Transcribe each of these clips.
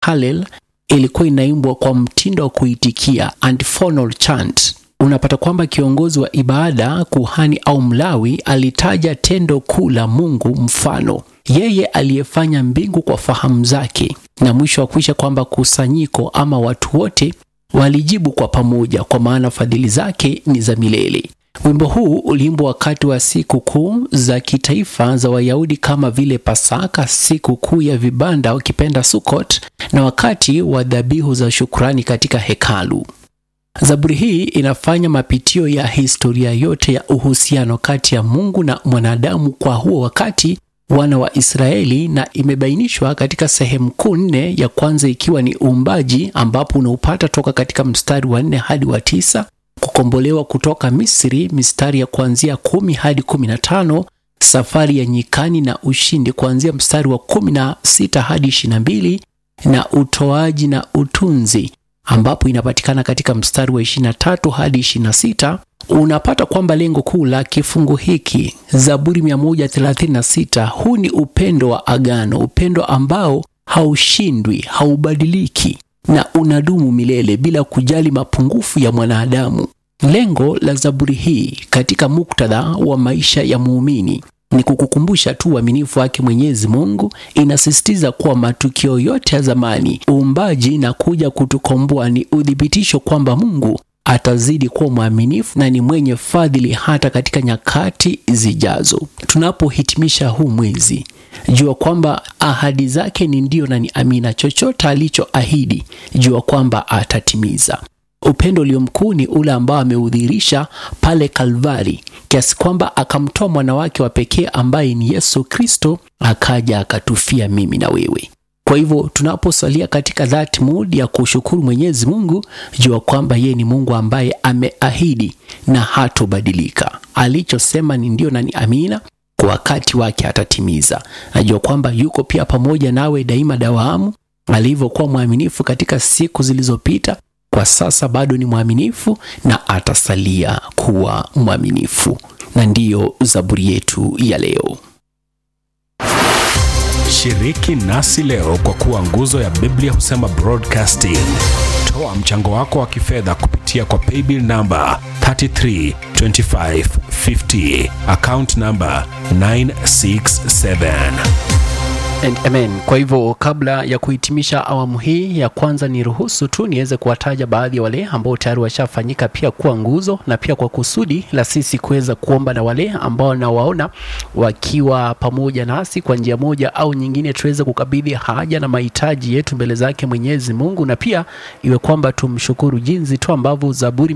Hallel ilikuwa inaimbwa kwa mtindo wa kuitikia antiphonal chant. Unapata kwamba kiongozi wa ibada, kuhani au mlawi, alitaja tendo kuu la Mungu, mfano yeye aliyefanya mbingu kwa fahamu zake, na mwisho wa kuisha kwamba kusanyiko ama watu wote walijibu kwa pamoja, kwa maana fadhili zake ni za milele. Wimbo huu uliimbwa wakati wa siku kuu za kitaifa za Wayahudi kama vile Pasaka, siku kuu ya vibanda ukipenda Sukot, na wakati wa dhabihu za shukrani katika hekalu. Zaburi hii inafanya mapitio ya historia yote ya uhusiano kati ya Mungu na mwanadamu kwa huo wakati wana wa Israeli, na imebainishwa katika sehemu kuu nne. Ya kwanza ikiwa ni uumbaji, ambapo unaupata toka katika mstari wa nne hadi wa tisa kukombolewa kutoka Misri, mistari ya kuanzia kumi hadi kumi na tano safari ya nyikani na ushindi kuanzia mstari wa kumi na sita hadi ishirini na mbili na utoaji na utunzi ambapo inapatikana katika mstari wa 23 hadi 26. Unapata kwamba lengo kuu la kifungu hiki Zaburi 136, huu ni upendo wa agano, upendo ambao haushindwi, haubadiliki na unadumu milele bila kujali mapungufu ya mwanadamu. Lengo la Zaburi hii katika muktadha wa maisha ya muumini ni kukukumbusha tu uaminifu wake Mwenyezi Mungu. Inasisitiza kuwa matukio yote ya zamani, uumbaji na kuja kutukomboa ni uthibitisho kwamba Mungu atazidi kuwa mwaminifu na ni mwenye fadhili hata katika nyakati zijazo. Tunapohitimisha huu mwezi, jua kwamba ahadi zake ni ndio na ni amina. Chochote alichoahidi, jua kwamba atatimiza. Upendo ulio mkuu ni ule ambao ameudhihirisha pale Kalvari, kiasi kwamba akamtoa mwana wake wa pekee ambaye ni Yesu Kristo, akaja akatufia mimi na wewe. Kwa hivyo tunaposalia katika that mood ya kushukuru Mwenyezi Mungu, jua kwamba yeye ni Mungu ambaye ameahidi na hatobadilika. Alichosema ni ndio na ni amina, kwa wakati wake atatimiza. Najua kwamba yuko pia pamoja nawe daima dawamu, alivyokuwa mwaminifu katika siku zilizopita kwa sasa bado ni mwaminifu na atasalia kuwa mwaminifu. Na ndiyo zaburi yetu ya leo. Shiriki nasi leo kwa kuwa nguzo ya Biblia husema broadcasting. Toa mchango wako wa kifedha kupitia kwa paybill namba 332550 account namba 967 And amen. Kwa hivyo kabla ya kuhitimisha awamu hii ya kwanza, ni ruhusu tu niweze kuwataja baadhi ya wale ambao tayari washafanyika pia kuwa nguzo, na pia kwa kusudi la sisi kuweza kuomba na wale ambao nawaona wakiwa pamoja nasi kwa njia moja au nyingine, tuweze kukabidhi haja na mahitaji yetu mbele zake Mwenyezi Mungu, na pia iwe kwamba tumshukuru jinsi tu ambavyo Zaburi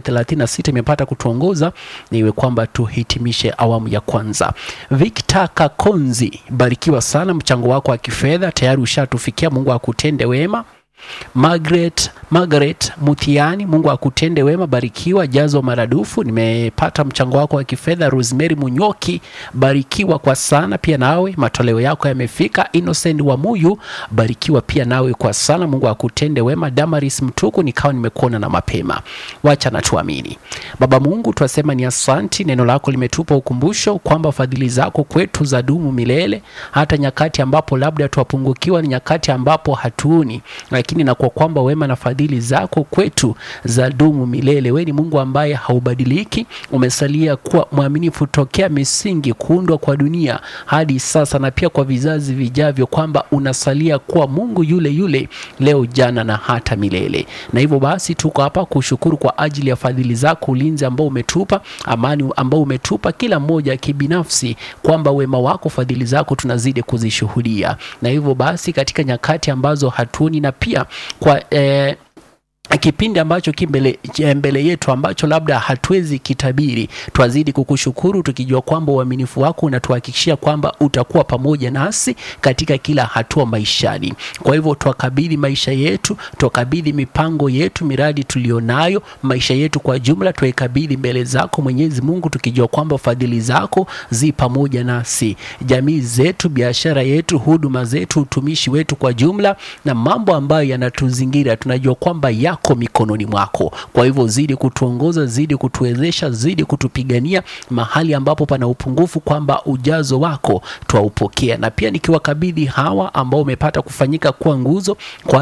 136 imepata kutuongoza, na iwe kwamba tuhitimishe awamu ya kwanza. Victor Kakonzi, barikiwa sana mchango wako wa kifedha tayari ushatufikia. Mungu akutende wema. Margaret, Margaret Mutiani, Mungu akutende wema, barikiwa, jazwa maradufu. Nimepata mchango wako wa kifedha. Rosemary Munyoki, barikiwa kwa sana pia nawe, matoleo yako yamefika. Innocent wa Muyu, barikiwa pia nawe kwa sana, Mungu akutende wema. Damaris Mtuku, nikawa nimekuona na mapema, wacha na tuamini. Baba Mungu, twasema ni asanti, neno lako limetupa ukumbusho kwamba fadhili zako kwetu za dumu milele, hata nyakati ambapo labda twapungukiwa, ni nyakati ambapo hatuoni lakini na kwa kwamba wema na fadhili zako kwetu za dumu milele. Wewe ni Mungu ambaye haubadiliki, umesalia kuwa mwaminifu tokea misingi kuundwa kwa dunia hadi sasa, na pia kwa vizazi vijavyo, kwamba unasalia kuwa Mungu yule yule leo, jana na hata milele. Na hivyo basi tuko hapa kushukuru kwa ajili ya fadhili zako, ulinzi ambao umetupa, amani ambao umetupa kila mmoja kibinafsi, kwamba wema wako, fadhili zako tunazidi kuzishuhudia. Na hivyo basi katika nyakati ambazo hatuoni na pia kwa eh, kipindi ambacho kimbele mbele yetu ambacho labda hatuwezi kitabiri, twazidi kukushukuru tukijua kwamba uaminifu wako unatuhakikishia kwamba utakuwa pamoja nasi katika kila hatua maishani. Kwa hivyo twakabidhi maisha yetu, twakabidhi mipango yetu, miradi tulionayo, maisha yetu kwa jumla twaikabidhi mbele zako Mwenyezi Mungu, tukijua kwamba fadhili zako zi pamoja nasi, jamii zetu, biashara yetu, huduma zetu, utumishi wetu kwa jumla, na mambo ambayo yanatuzingira tunajua kwamba yako mikononi mwako. Kwa hivyo zidi kutuongoza, zidi kutuwezesha, zidi kutupigania mahali ambapo pana upungufu, kwamba ujazo wako twaupokea, na pia nikiwakabidhi hawa ambao umepata kufanyika kuwa nguzo kwa